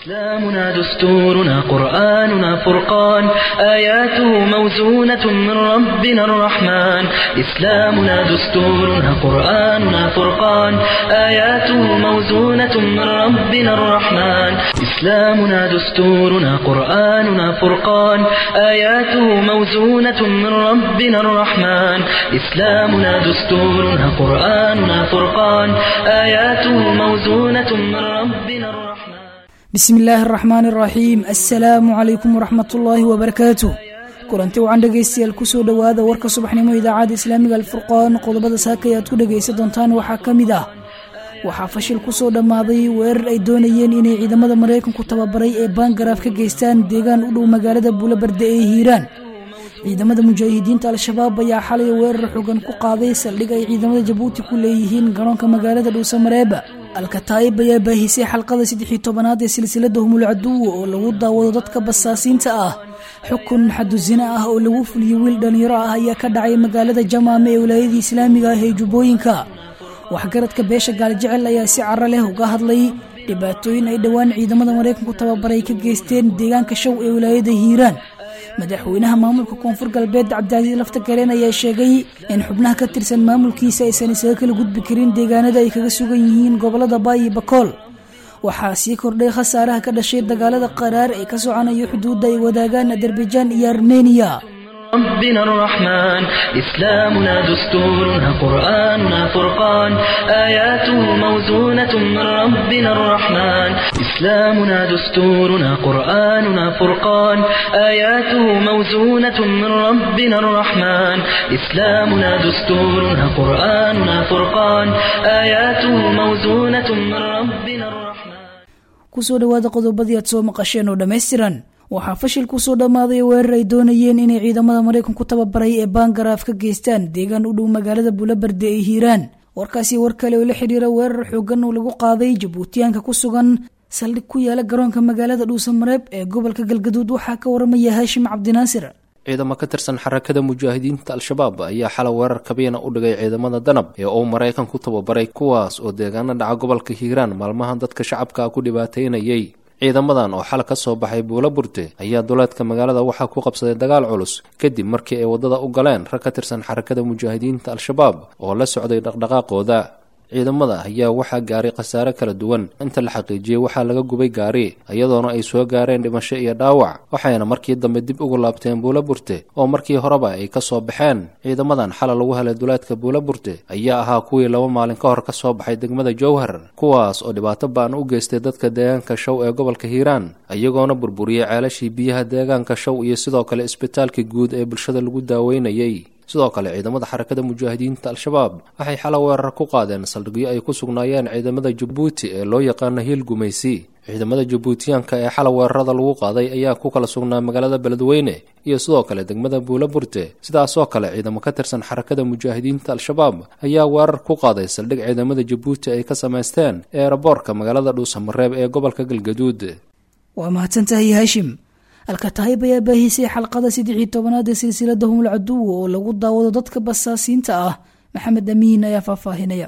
إسلامنا دستورنا قرآننا فرقان آياته موزونة من ربنا الرحمن إسلامنا دستورنا قرآننا فرقان آياته موزونة من ربنا الرحمن إسلامنا دستورنا قرآننا فرقان آياته موزونة من ربنا الرحمن إسلامنا دستورنا قرآننا فرقان آياته موزونة من ربنا الرحمن bismi illaahi araxmaan araxiim assalaamu calaykum waraxmat ullaahi wabarakaatu kulanti wacan dhegaystayaal kusoo dhowaada warka subaxnimo idaacadda islaamiga alfurqaan qodobada saakay aad ku dhegaysan doontaan waxaa ka mid ah waxaa fashil kusoo dhammaaday weerar ay doonayeen inay ciidamada maraykanku tababaray ee baangaraaf ka geystaan deegaan u dhow magaalada buulabarde ee hiiraan ciidamada mujaahidiinta al-shabaab ayaa xalay weerar xogan ku qaaday saldhig ay ciidamada jabuuti ku leeyihiin garoonka magaalada dhuusamareeba alkataa'ib ayaa baahisay xalqada saddexii tobanaad ee silsilada humul caduwa oo lagu daawado dadka basaasiinta ah xukun xadusina ah oo lagu fuliyey wiil dhallinyaro ah ayaa ka dhacay magaalada jamaame ee wilaayadii islaamiga ah ee jubbooyinka waxgaradka beesha gaaljecel ayaa si caro leh uga hadlay dhibaatooyin ay dhowaan ciidamada maraykanku tababaray ka geysteen deegaanka show ee wilaayada hiiraan madaxweynaha maamulka koonfur galbeed cabdicasiis lafta galeen ayaa sheegay in xubnaha ka tirsan maamulkiisa aysan isaga kala gudbi karin deegaanada ay kaga sugan yihiin gobolada baayi bakool waxaa sii kordhay khasaaraha ka dhashay dagaalada qaraar ee ka soconaya xuduudda ay wadaagaan azerbajaan iyo armeniya ربنا الرحمن إسلامنا دستورنا قرآننا فرقان آياته موزونة من ربنا الرحمن إسلامنا دستورنا قرآننا فرقان آياته موزونة من ربنا الرحمن إسلامنا دستورنا قرآننا فرقان آياته موزونة من ربنا الرحمن kusoo dhowaada qodobadii aad soo maqasheen oo dhammaystiran waxaa fashil kusoo dhammaaday weerar ay doonayeen inay ciidamada maraykanku tababaray ee baangaraaf ka geystaan deegaan u dhow magaalada buulabarde ee hiiraan warkaasi war kale oo la xidhiira weerar xoogan oo lagu qaaday jabuutiyaanka ku sugan saldhig ku yaala garoonka magaalada dhuusamareeb ee gobolka galgaduud waxaa ka waramaya haashim cabdinaasir ciidamo ka tirsan xarakada mujaahidiinta al-shabaab ayaa xalay weerar kabiina u dhigay ciidamada danab ee uu maraykan ku tababaray kuwaas oo deegaana dhaca gobolka hiiraan maalmahan dadka shacabka ku dhibaataynayay ciidamadan oo xal ka soo baxay buula burte ayaa duleedka magaalada waxaa ku qabsaday dagaal culus kadib markii ay waddada u galeen rag ka tirsan xarakada mujaahidiinta al-shabaab oo la socday dhaqdhaqaaqooda ciidamada ayaa waxaa gaaray khasaare kala duwan inta la xaqiijiyey waxaa laga gubay gaari iyadoona ay soo gaareen dhimasho iyo dhaawac waxayna markii dambe dib ugu laabteen buula burte oo markii horeba ay ka soo baxeen ciidamadan xala lagu helay duleedka buula burte ayaa ahaa kuwii laba maalin ka hor ka soo baxay degmada jowhar kuwaas oo dhibaato ba'an u geystay dadka deegaanka show ee gobolka hiiraan iyagoona burburiyey ceelashii biyaha deegaanka show iyo sidoo kale isbitaalkii guud ee bulshada lagu daaweynayay sidoo kale ciidamada xarakada mujaahidiinta al-shabaab waxay xala weerar ku qaadeen saldhigyo ay ku sugnaayeen ciidamada jabuuti ee loo yaqaano hiil gumaysi ciidamada jabuutiyaanka ee xala weerarada lagu qaaday ayaa ku kala sugnaa magaalada beledweyne iyo sidoo kale degmada buula burte sidaasoo kale ciidamo ka tirsan xarakada mujaahidiinta al-shabaab ayaa weerar ku qaaday saldhig ciidamada jabuuti ay ka samaysteen eeraboorka magaalada dhuusamareeb ee gobolka galgaduud waa mahadsantahay haashim alkataayib ayaa baahisay xalqada saddexii tobanaad ee silsilada humul caduwa oo lagu daawado dadka basaasiinta ah maxamed amiin ayaa faahfaahinaya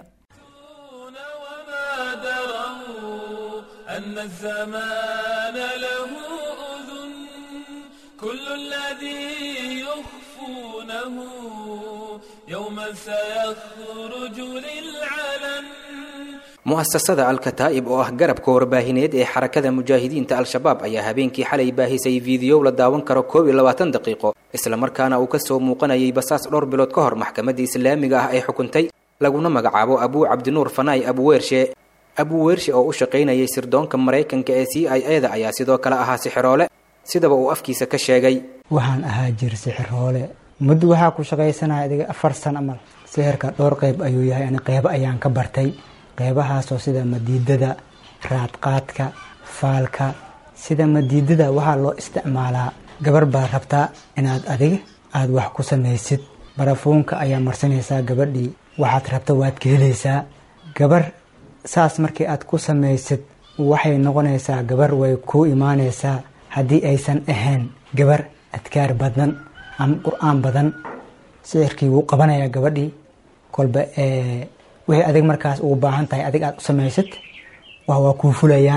أن الزمان له أذن كل الذي يخفونه يوما سيخرج للعلن mu'asasada al-kataa'ib oo ah garabka warbaahineed ee xarakada mujaahidiinta al-shabaab ayaa habeenkii xalay baahisay fiidiyow la daawan karo koob iyo labaatan daqiiqo islamarkaana uu ka soo muuqanayay basaas dhowr bilood ka hor maxkamadda islaamiga ah ee xukuntay laguna magacaabo abuu cabdinuur fanaay abuweershe abuweershe oo u shaqaynayay sirdoonka maraykanka ee c i e da ayaa sidoo kale ahaa sixiroole sidaba uu afkiisa ka sheegay waxaan ahaa jir sixiroole muddo waxaa ku shaqaysanaya adiga afar san amal sixirka dhowr qayb ayuu yahay ani qeybo ayaan ka bartay qeybahaasoo sida madiidada raadqaadka faalka sida madiidada waxaa loo isticmaalaa gabar baad rabtaa inaad adiga aada wax ku samaysid barafuunka ayaa marsanaysaa gabadhii waxaad rabta waad ka helaysaa gabar saas markii aad ku samaysid waxay noqonaysaa gabar way kuu imaanaysaa haddii aysan ahayn gabar adkaar badan ama qur-aan badan sixirkii wuu qabanayaa gabadhii kolba wixii adig markaas ugu baahan tahay adig aad u samaysid waa waa kuu fulayaan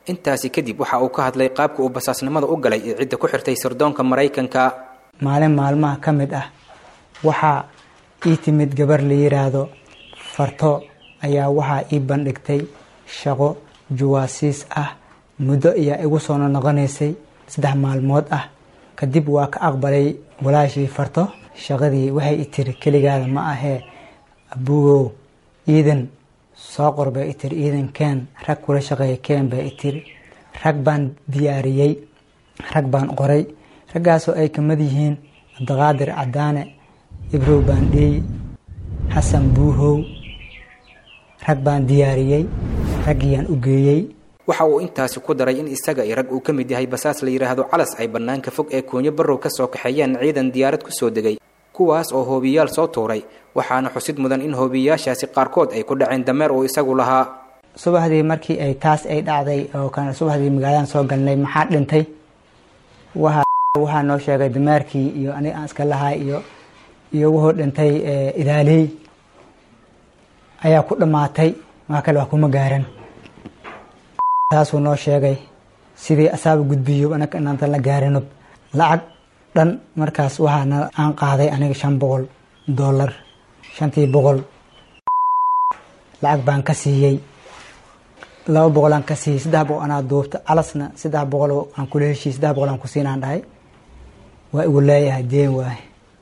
intaasi kadib waxa uu ka hadlay qaabka uu basaasnimada u galay ee cidda ku xirtay sirdoonka maraykanka maalin maalmaha ka mid ah waxaa ii timid gabar la yiraahdo farto ayaa waxaa ii bandhigtay shaqo juwaasiis ah muddo ayaa igu soo noqonaysay saddex maalmood ah kadib waa ka aqbalay walaashii farto shaqadii waxay i tiri keligaada ma ahee abugow ciidan soo qor bay i tiri ciidan keen rag kula shaqeeya keen bay i tiri rag baan diyaariyey rag baan qoray raggaasoo ay kamid yihiin cabdiqaadir cadaane ibrow baandheey xasan buuhow rag baan diyaariyey raggiyaan u geeyey waxa uu intaasi ku daray in isaga iyo rag uu ka mid yahay basaas la yidhaahdo calas ay bannaanka fog ee koonyo barrow ka soo kaxeeyeen ciidan diyaarad ku soo degay kuwaas oo hoobiyaal soo tuuray waxaana xusid mudan in hoobiyaashaasi qaarkood ay ku dhaceen dameer uu isagu lahaa subaxdii markii ay taas ay dhacday oo kan subaxdii magaaladan soo galnay maxaa dhintay waxa waxaa noo sheegay dameerkii iyo aniga aan iska lahay iyo iyo wuxuu dhintay ilaaley ayaa ku dhammaatay wax kale wax kuma gaaran taasuu noo sheegay sidii asaaba gudbiyo anaga inaantan la gaarinob lacag dhan markaas waxaana aan qaaday aniga shan boqol dollar shantii boqol lacag baan ka siiyey laba boqol aan ka siiyey saddex boqol anaa duubta calasna saddex boqol aan kula heshiiyey saddex boqol aan ku siinaan dhahay waa igu leeyahay deen waaye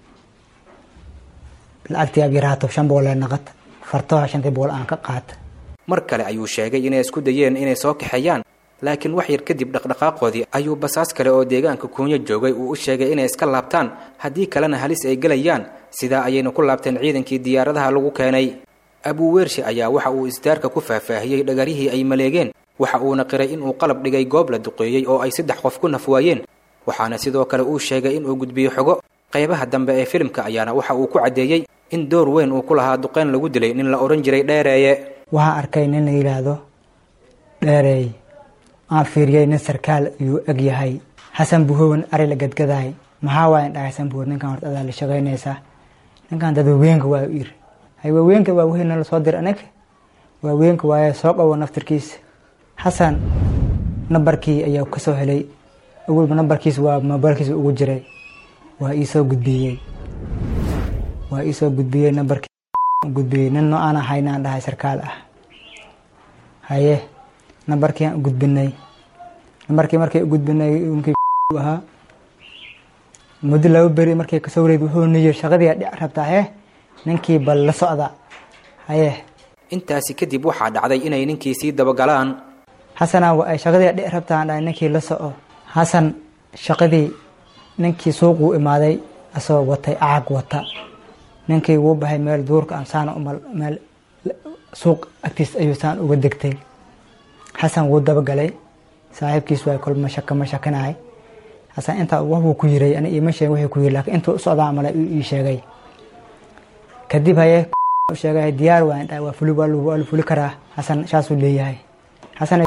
lacagtii ab yaraato shan boqol ee naqad fartoha shantii boqol aan ka qaata mar kale ayuu sheegay inay isku dayeen inay soo kaxeeyaan laakiin wax yar kadib dhaqdhaqaaqoodii ayuu basaas kale oo deegaanka kuunyo joogay uu u sheegay inay iska laabtaan haddii kalena halis ay gelayaan sidaa ayayna ku laabteen ciidankii diyaaradaha lagu keenay abuuweershe ayaa waxa uu isdaarka ku faahfaahiyey dhagarihii ay maleegeen waxa uuna qiray inuu qalab dhigay goob la duqeeyey oo ay saddex qof ku nafwaayeen waxaana sidoo kale uu sheegay inuu gudbiyo xogo qaybaha dambe ee filimka ayaana waxa uu ku caddeeyey in door weyn uu ku lahaa duqeyn lagu dilay nin la odhan jiray dheereeye waxaa arkay nin la yidhaahdo dheereey aan fiiriyey nin sarkaal ayuu eg yahay xasan buhowan ari la gadgadaay maxaa waayan dhahay xasan buhow ninkan horta adaa la shaqaynaysaa ninkan dad waaweenka waa ir hay waaweenka waa wixii nala soo dir anaga waaweenka waaye soo qabo naftirkiisa xasan nambarkii ayaa kasoo helay awalba nambarkiis waa mobaylkiisa ugu jiray waa iisoo gudbiyey waa iisoo gudbiyey nambarkii gudbiyey nin no aan ahayna aan dhahay sarkaal ah haye nambarkii aan gudbinay nambarkii markay u gudbinay nkii ahaa muddo laba beri markay kasoo wareed wuxuu niyir shaqadii dhic rabtaa hee ninkii bal la socda haye intaasi kadib waxaa dhacday inay ninkii sii dabagalaan xasanaa wa ay shaqadii dhic rabtaa aan dhahay ninkii la soco xasan shaqadii ninkii suuquu imaaday asoo watay acag wata ninkii wuu baxay meel duurka aan saan umal meel suuq agtiis ayuu saan uga degtay xasan wuu dabagalay saaxiibkiis waa kol mashaka mashakanahay xasan intaa waxbuu ku yiray ani iima sheegin wuxuu ku yiri laakiin intuu socdaa male ii sheegay kadib haye sheegay diyaar waa indhaa waa fuli waa la fuli karaa xasan saasuu leeyahay xasan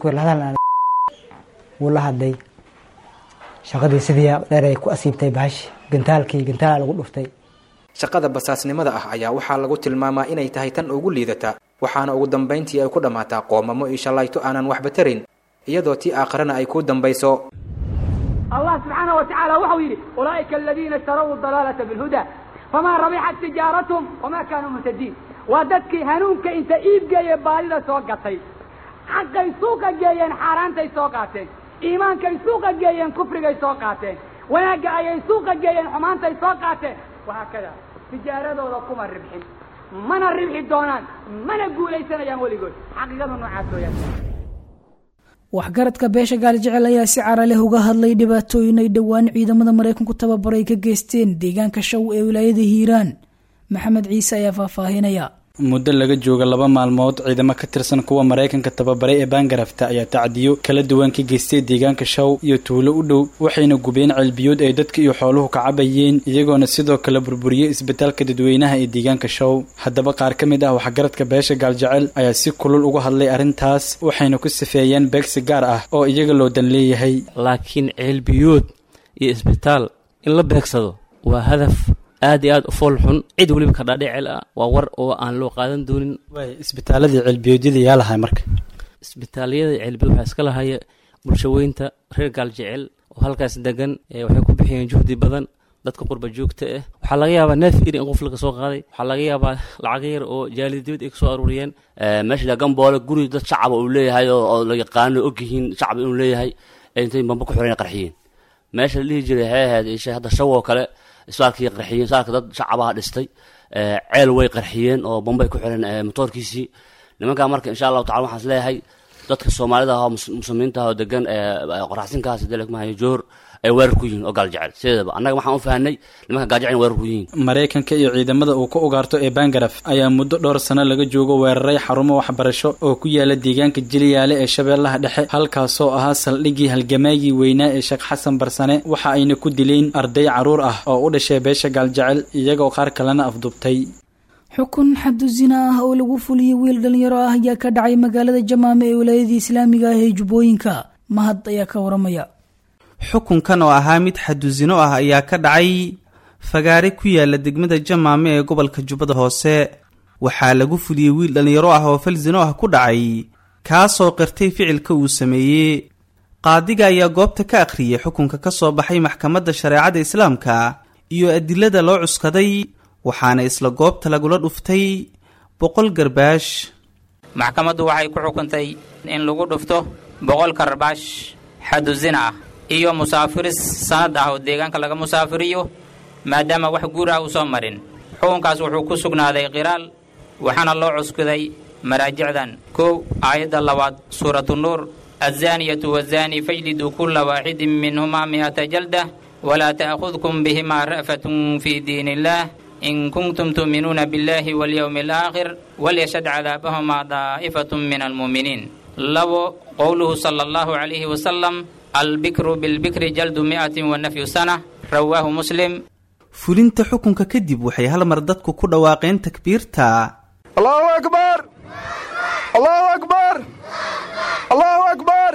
wuu la hadlay shaqadii sidii dheer ay ku asiibtay bahash gantaalkii gantaala lagu dhuftay shaqada basaasnimada ah ayaa waxaa lagu tilmaamaa inay tahay tan ugu liidata waxaana ugu dambayntii ay ku dhammaataa qoomamo iyo shallayto aanan waxba tarin iyadoo tii aakharana ay ku dambayso allah subxaana wa tacaala waxau yidhi ulaa'ika aladiina ishtaraw dalaalata bilhuda famaa rabixat tijaaratum wamaa kaanuu muhtadiin waa dadkii hanuunka inta iib geeye baadida soo gatay xaqay suuqa geeyeen xaaraantay soo qaateen iimaankay suuqa geeyeen kufrigay soo qaateen wanaagga ayay suuqa geeyeen xumaantay soo qaateen wahaakada tijaaradooda kuma ribxin mana ribxi doonaan mana guulaysanayaan weligood xaqiiqada noocaas weyaan waxgaradka beesha gaali jecel ayaa si cara leh uga hadlay dhibaatooyin ay dhowaan ciidamada maraykanku tababaray ka geysteen deegaanka shaw ee wilaayada hiiraan maxamed ciise ayaa faahfaahinaya muddo laga jooga laba maalmood ciidamo ka tirsan kuwa maraykanka tababaray ee baangarafta ayaa tacdiyo kala duwan ka geystay deegaanka shaw iyo tuulo u dhow waxayna gubeen ceelbiyood ay dadka iyo xooluhu ka cabayeen iyagoona sidoo kale burburiyey isbitaalka dadweynaha ee deegaanka shaw haddaba qaar ka mid ah waxgaradka beesha gaaljecel ayaa si kulul uga hadlay arrintaas waxayna ku sifeeyeen beegsi gaar ah oo iyaga loo dan leeyahay laakiin ceelbiyood iyo isbitaal in la beegsado waa hadaf aad iyo aad u fool xun cid weliba ka dhaadhicel ah waa war oo aan loo qaadan doonin isbitaaladii ceelbiyoodyada yaa lahay marka isbitaalyada ceelbiyod waxaa iska lahaya bulshaweynta reer gaaljecel oo halkaas degan waxay ku bixiyeen juhdi badan dadka qurba joogta ah waxaa laga yaabaa neef iri in qof laga soo qaaday waxaa laga yaabaa lacag yar oo jaalida dibad ay kasoo aruuriyeen meesha gamboole guri dad shacaba uu leeyahay oo la yaqaano ogyihiin shacab inuu leeyahay intay bamba ku xoreen qarxiyeen meesha la dhihi jiray waxay ahayd isha hadda shaw oo kale isbaalkii qarxiyeen isbaalka dad shacabaha dhistay ceel way qarxiyeen oo bambay ku xireen motoorkiisii nimankaa marka insha allahu tacala waxaan is leeyahay dadka soomaalida ah oo muslimiinta ah oo degan qoraxsinkaas dalekmahayo joor ay weerar ku yihiin oo gaaljecel sideedaba annaga waxaan u fahanay nimanka gaaljecel weerar ku yihiin maraykanka iyo ciidamada uu ka ugaarto ee bangaraf ayaa muddo dhowr sano laga joogo weeraray xarumo waxbarasho oo ku yaala deegaanka jiliyaale ee shabeellaha dhexe halkaasoo ahaa saldhiggii halgamaagii weynaa ee sheekh xasan barsane waxa ayna ku dileen arday carruur ah oo u dhashay beesha gaaljecel iyagoo qaar kalena afdubtay xukun xadu zina ah oo lagu fuliyey wiil dhalinyaro ah ayaa ka dhacay magaalada jamaame ee wilaayadii islaamiga ah ee jubbooyinka mahad ayaa ka waramaya xukunkan oo ahaa mid xadusino ah ayaa ka dhacay fagaare ku yaala degmada jamaame ee gobolka jubbada hoose waxaa lagu fuliyey wiil dhallinyaro ah oo falsino ah ku dhacay kaasoo qirtay ficilka uu sameeyey qaadiga ayaa goobta ka akhriyey xukunka ka soo baxay maxkamadda shareecada islaamka iyo adilada loo cuskaday waxaana isla goobta lagula dhuftay boqol garbaash maxkamaddu waxay ku xukuntay in lagu dhufto boqol karbaash xadusina ah iyo musaafiris sanad ah oo deegaanka laga musaafiriyo maadaama wax guur ah uusan marin xukunkaas wuxuu ku sugnaaday qiraal waxaana loo cuskuday maraajicdan kow aayadda labaad suuratu nuur azaaniyatu wazaani fajliduu kulla waaxidin minhumaa mi'ata jalda walaa ta'khudkum bihimaa ra'fatun fii diin illaah in kuntum tu'minuuna biاllahi walyowmi alaakhir walyashhad cadaabahumaa daa'ifatun min almu'miniin labo qowluhu sala allahu calayhi wasalam albikru bilbikri jaldu mi'atin wa nafyu sana rawaahu muslim fulinta xukunka kadib waxay hal mar dadku ku dhawaaqeen takbiirta allahu akbar allahu akbar allahu akbar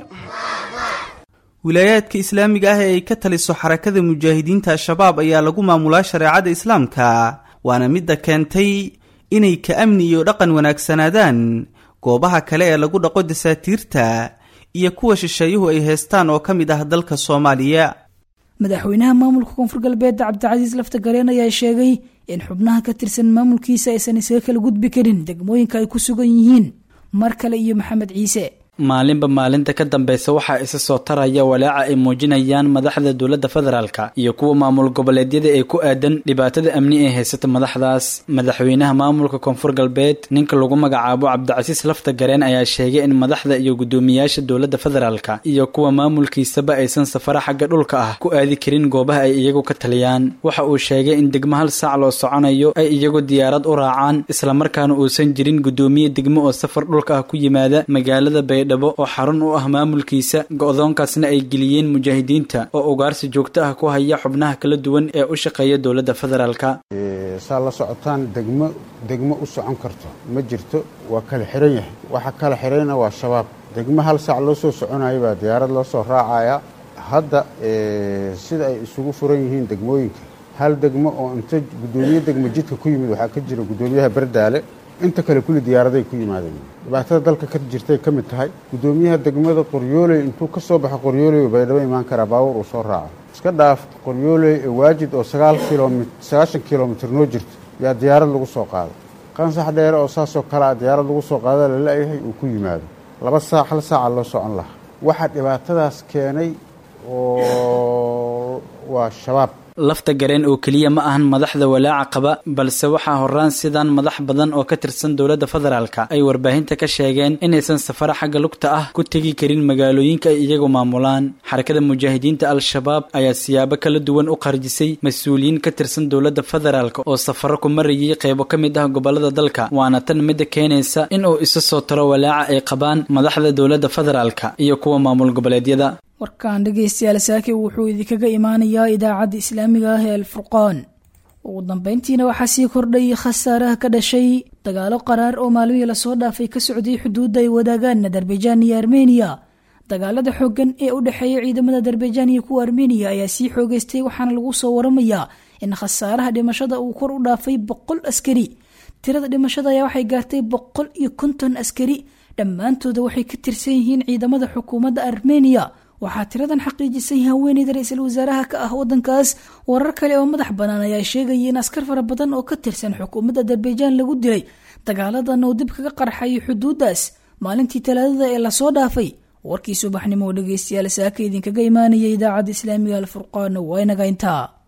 wilaayaadka islaamiga ah ee ay ka taliso xarakada mujaahidiinta al-shabaab ayaa lagu maamulaa shareecada islaamka waana midda keentay inay ka amni iyo dhaqan wanaagsanaadaan goobaha kale ee lagu dhaqo dasaatiirta iyo kuwa shisheeyuhu ay heestaan oo ka mid ah dalka soomaaliya madaxweynaha maamulka koonfur galbeed cabdicasiis lafta gareen ayaa sheegay in xubnaha ka tirsan maamulkiisa aysan isaga kala gudbi karin degmooyinka ay ku sugan yihiin mar kale iyo maxamed ciise maalinba maalinta ka dambeysa waxaa isa soo taraya walaaca ay muujinayaan madaxda dowladda federaalka iyo kuwa maamul goboleedyada ee ku aadan dhibaatada amni ee haysata madaxdaas madaxweynaha maamulka koonfur galbeed ninka lagu magacaabo cabdicasiis lafta gareen ayaa sheegay in madaxda iyo guddoomiyaasha dowladda federaalka iyo kuwa maamulkiisaba aysan safara xagga dhulka ah ku aadi karin goobaha ay iyagu ka taliyaan waxa uu sheegay in degmo hal saac loo soconayo ay iyagu diyaarad u raacaan islamarkaana uusan jirin guddoomiye degmo oo safar dhulka ah ku yimaada magaalada baydhabo oo xarun u ah maamulkiisa go-doonkaasna ay geliyeen mujaahidiinta oo ugaarsi joogto ah ku haya xubnaha kala duwan ee u shaqeeya dowladda federaalka saa la socotaan degmo degmo u socon karto ma jirto waa kala xiran yahay waxa kala xirayna waa shabaab degmo hal saac loo soo soconayo baa diyaarad loo soo raacaya hadda sida ay isugu furan yihiin degmooyinka hal degmo oo inta guddoomiye degmo jidka ku yimid waxaa ka jira guddoomiyaha bardaale inta kale kulli diyaaraday ku yimaadeen dhibaatada dalka ka jirtay ka mid tahay guddoomiyaha degmada qoryooley intuu ka soo baxo qoryooley baydhabo imaan karaa baabuur uu soo raaco iska dhaaf qoryooley ee waajid oo sagaal kilomit sagaashan kilomitir noo jirto yaa diyaarad lagu soo qaado qansax dheere oo saasoo kale a diyaarad lagu soo qaada la la-yahay uu ku yimaado laba saac hal saaca loo socon lahaa waxaa dhibaatadaas keenay oo waa shabaab lafta gareen oo keliya ma ahan madaxda walaaca qaba balse waxaa horaan sidaan madax badan oo ka tirsan dowladda federaalka ay warbaahinta ka sheegeen inaysan safaro xagga lugta ah ku tegi karin magaalooyinka ay iyagu maamulaan xarakada mujaahidiinta al-shabaab ayaa siyaabo kala duwan u qarjisay mas-uuliyiin ka tirsan dowladda federaalka oo safaro ku marayay qeybo ka mid ah gobolada dalka waana tan midda keenaysa in uu isa soo taro walaaca ay qabaan madaxda dowladda federaalka iyo kuwa maamul goboleedyada warkaan dhegaystayaal saake wuxuu idinkaga imaanayaa idaacadda islaamiga ah ee alfurqaan ugu dambeyntiina waxaa sii kordhay khasaaraha ka dhashay dagaalo qaraar oo maalmihii lasoo dhaafay ka socday xuduudda ay wadaagaan adarbaijaan iyo armeniya dagaalada xooggan ee u dhexeeya ciidamada adarbaijaan iyo kuwa armeniya ayaa sii xoogeystay waxaana lagu soo waramayaa in khasaaraha dhimashada uu kor u dhaafay boqol askari tirada dhimashada ayaa waxay gaartay boqol iyo konton askari dhammaantooda waxay ka tirsan yihiin ciidamada xukuumadda armeniya waxaa tiradan xaqiijisay haweeneyda ra-iisul wasaaraha ka ah wadankaas warar kale oo madax bannaan ayaa sheegaya in askar fara badan oo ka tirsan xukuumadda azerbaijan lagu dilay dagaaladan oo dib kaga qarxayay xuduuddaas maalintii talaadada ee lasoo dhaafay warkii subaxnimo oo dhegeystayaal saaka idinkaga imaanaya idaacadda islaamiga alfurqaan waa inaga intaa